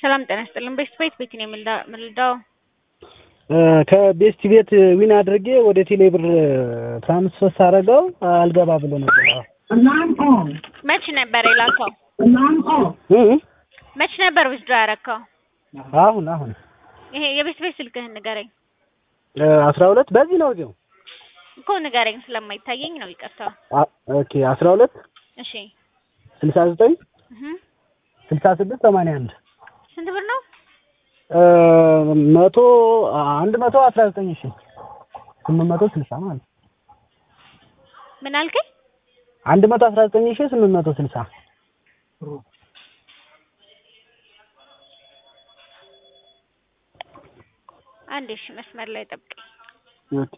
ሰላም ጤና ይስጥልን። ቤስት ቤት ቤት ነው የምልዳው ከቤስት ቤት ዊን አድርጌ ወደ ቴሌ ብር ትራንስፈር ሳደርገው አልገባ ብሎ ነበር። መች ነበር የላከው? መች ነበር ዊዝድሮ ያረከው? አሁን አሁን ይሄ የቤስት ቤት ስልክህን ንገረኝ አስራ ሁለት በዚህ ነው እዚሁ እኮ ንገረኝ፣ ስለማይታየኝ ነው። ይቅርታ። ኦኬ አስራ ሁለት እሺ ስልሳ ዘጠኝ እህ ስልሳ ስድስት ሰማንያ አንድ ስንት ብር ነው? መቶ አንድ መቶ አስራ ዘጠኝ ሺ ስምንት መቶ ስልሳ ማለት ነው። ምን አልከኝ? አንድ መቶ አስራ ዘጠኝ ሺ ስምንት መቶ ስልሳ አንድ እሺ፣ መስመር ላይ ጠብቀኝ። ኦኬ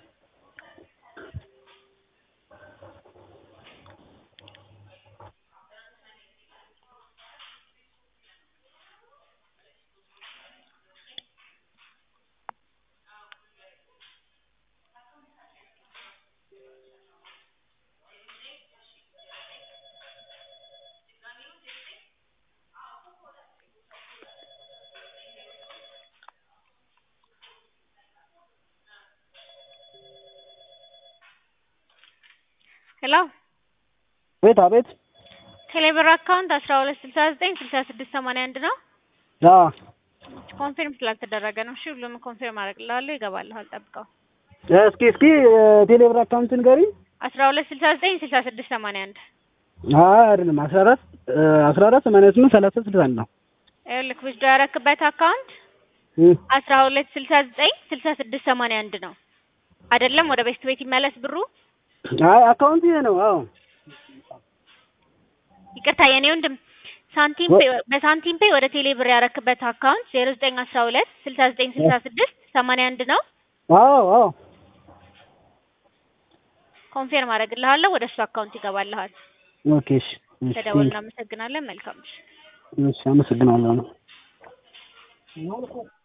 ሄሎ ቤት አቤት ቴሌብር አካውንት አስራ ሁለት ስልሳ ዘጠኝ ስልሳ ስድስት ሰማንያ አንድ ነው። አ ኮንፊርም ስላልተደረገ ነው። እሺ ሁሉም ኮንፊርም አደርግልሃለሁ። ይገባልሃል። ጠብቀው። እስኪ እስኪ ቴሌ ብር አካውንት ንገሪኝ። አስራ ሁለት ስልሳ ዘጠኝ ስልሳ ስድስት ሰማንያ አንድ አይ አይደለም አስራ አራት አስራ አራት ሰማንያ ስምንት ሰላሳ ስልሳ አንድ ነው። ይኸውልህ ዊዝድሮ ያረክበት አካውንት እም አስራ ሁለት ስልሳ ዘጠኝ ስልሳ ስድስት ሰማንያ አንድ ነው አይደለም? ወደ ቤስት ቤት ይመለስ ብሩ። አይ አካውንት ይሄ ነው። አዎ ይቅርታ የኔ ወንድም ሳንቲም ፔ በሳንቲም ፔ ወደ ቴሌ ብር ያረክበት አካውንት ዜሮ ዘጠኝ አስራ ሁለት ስልሳ ዘጠኝ ስልሳ ስድስት ሰማንያ አንድ ነው። አዎ አዎ ኮንፊርም አደርግልሃለሁ። ወደ እሱ አካውንት ይገባልሃል። ኦኬ እሺ እሺ ተደውል። እናመሰግናለን። መልካም እሺ አመሰግናለሁ።